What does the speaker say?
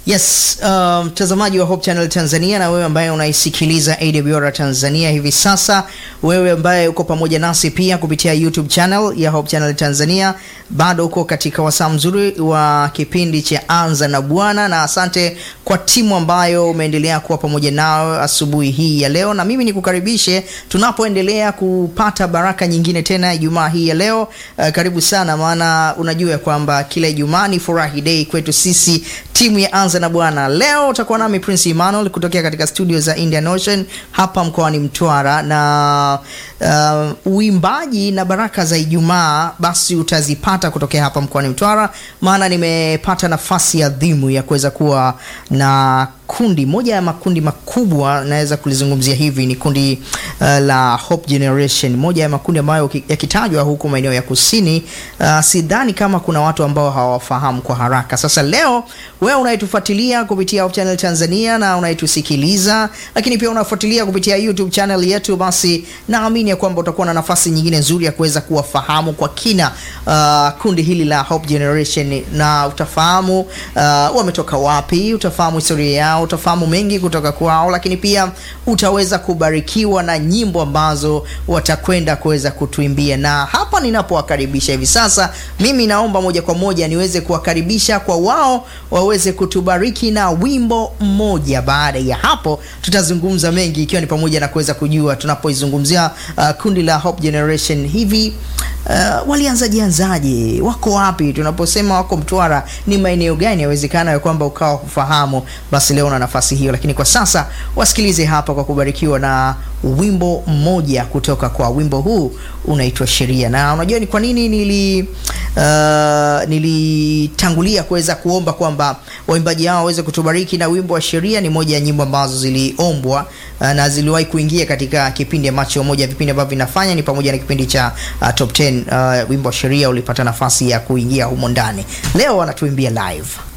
Yes, mtazamaji um, wa Hope Channel Tanzania na wewe ambaye unaisikiliza AWR Tanzania hivi sasa, wewe ambaye uko pamoja nasi pia kupitia YouTube channel ya Hope Channel Tanzania, bado uko katika wasaa mzuri wa kipindi cha Anza na Bwana, na asante kwa timu ambayo umeendelea kuwa pamoja nao asubuhi hii ya leo, na mimi nikukaribishe tunapoendelea kupata baraka nyingine tena Ijumaa hii ya leo. Uh, karibu sana, maana unajua kwamba kila Ijumaa ni furahi day kwetu sisi timu ya Anza na Bwana. Leo utakuwa nami Prince Emmanuel kutokea katika studio za Indian Ocean hapa mkoani Mtwara, na uh, uimbaji na baraka za Ijumaa basi utazipata kutokea hapa mkoani Mtwara, maana nimepata nafasi adhimu ya kuweza kuwa na kundi moja ya makundi makubwa naweza kulizungumzia hivi ni kundi uh, la Hope Generation, moja ya makundi ambayo yakitajwa huku maeneo ya kusini, uh, sidhani kama kuna watu ambao hawafahamu kwa haraka. Sasa leo wewe unayetufuatilia kupitia Hope Channel Tanzania na unayetusikiliza, lakini pia unafuatilia kupitia YouTube channel yetu, basi naamini ya kwamba utakuwa na nafasi nyingine nzuri ya kuweza kuwafahamu kwa kina uh, kundi hili la Hope Generation, na utafahamu uh, wametoka wapi, utafahamu historia yao utafahamu mengi kutoka kwao, lakini pia utaweza kubarikiwa na nyimbo ambazo watakwenda kuweza kutuimbia. Na hapa ninapowakaribisha hivi sasa, mimi naomba moja kwa moja niweze kuwakaribisha kwa wao waweze kutubariki na wimbo mmoja. Baada ya hapo, tutazungumza mengi, ikiwa ni pamoja na kuweza kujua tunapoizungumzia uh, kundi la Hope Generation hivi Uh, walianzaje anzaje? Wako wapi? Tunaposema wako Mtwara, ni maeneo gani? Yawezekana ya kwamba ukawa kufahamu, basi leo na nafasi hiyo, lakini kwa sasa wasikilize hapa kwa kubarikiwa na wimbo mmoja kutoka kwa wimbo huu unaitwa Sheria. Na unajua ni kwa nini nili uh, nilitangulia kuweza kuomba kwamba waimbaji hao waweze kutubariki na wimbo wa Sheria. Ni moja ya nyimbo ambazo ziliombwa uh, na ziliwahi kuingia katika kipindi ambacho moja ya vipindi ambavyo vinafanya ni pamoja na kipindi cha uh, Top 10 uh, wimbo wa Sheria ulipata nafasi ya kuingia humo ndani. Leo wanatuimbia live.